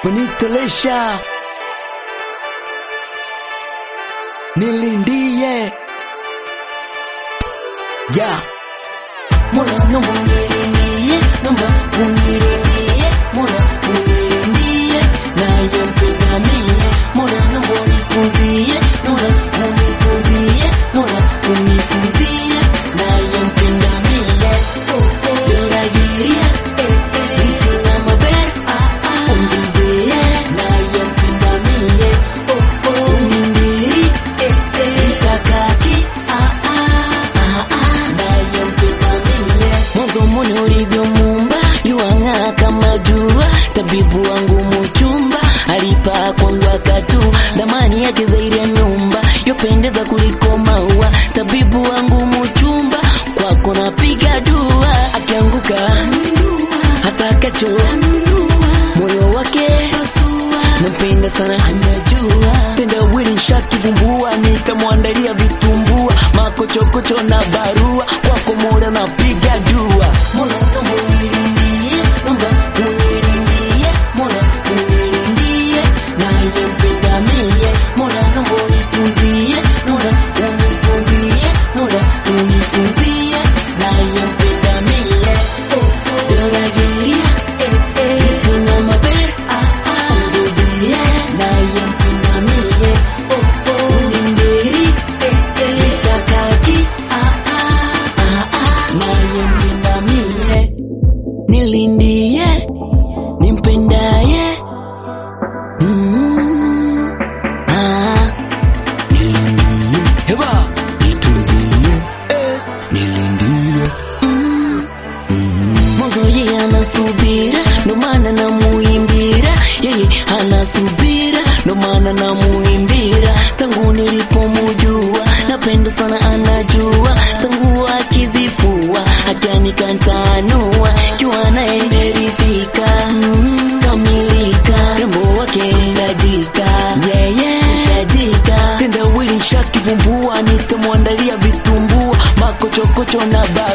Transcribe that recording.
kunitolesha nilindie ya Mola naomba unilindie, naomba unilindie, Mola unilindie, naye mpenda mie. Mola naomba unitunzie, Mola unitunzie, Mola unitunzie, naye mpenda mie. Yoragiria, mtuna maber, umzidie, naye mpenda mie. Unindiri, mtakaki, naye mpenda mie. Mwanzo mune ulivyomuumba yuang'aa kama jua, tabibu wangu muchumba alipa kwangu akatu, dhamani yake zaidi ya nyumba, yopendeza kuliko maua, tabibu wangu muchumba, kwako napiga dua, akianguka hata kacho moyo wake nampenda sana, anajua tenda wili shakivumbua, nitamwandalia vitumbua, makochokocho na barua, kwako mola napiga dua. Mola naomba unilindie, naomba unilindie, Mola unilindie, naye mpenda mie. Mola naomba unitunzie, Mola unitunzie, Mola unitunzie, naye mpenda mie. Yoragiria, tuna maber, umzidie, naye mpenda mie. Unindiri, mtakaki, naye mpenda mie. Nilindie, nimpendaye Mm, ah, nilindie heba nitunzie eh, nilindie mwanzo yeye anasubira, ndo maana namuimbira. Yeye anasubira, ndo maana namuimbira. Tangu nilipomujua, napenda sana, anajua. Tangu akizifua, akanikantanua, jua naye imeridhika, mm, kamilika, rembo wake tajika, yeye tajika, tenda wili shakivumbua, nitamwandalia vitumbua, makochokocho na ba